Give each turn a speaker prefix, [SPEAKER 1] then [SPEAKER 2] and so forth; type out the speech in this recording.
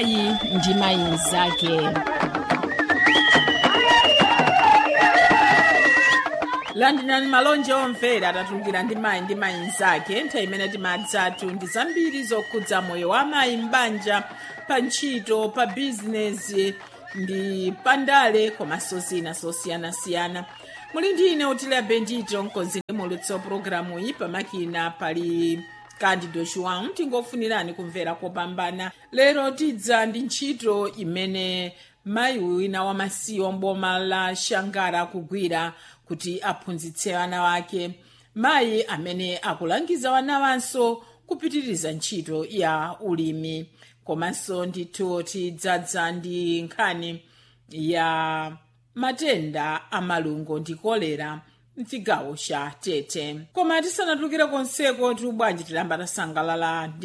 [SPEAKER 1] mayi ndi mayi mnzake
[SPEAKER 2] landirani malonje omvera atatulukira ndi mayi ndi mayi mnzake nthawi imene timadzatu ndi zambiri zokhudza moyo wa mayi m'banja pa ntchito pa bizinesi ndi pandale komanso zina zosiyanasiyana muli ndi ine utile bendito mkonzi ndi mulutso pulogalamu iyi pamakina pali candido joão tingofunirani kumvera kopambana lero tidza ndi ntchito imene mayi wina wamasiye mboma la shangara akugwira kuti aphunzitse ana wake mayi amene akulangiza wana wanso kupitiriza ntchito ya ulimi komanso ndithu tidzadza ndi nkhani ya matenda a malungo ndi kolera mchigawo cha tete koma tisanatulukire konseko tubwanji tilamba tasangalala ndi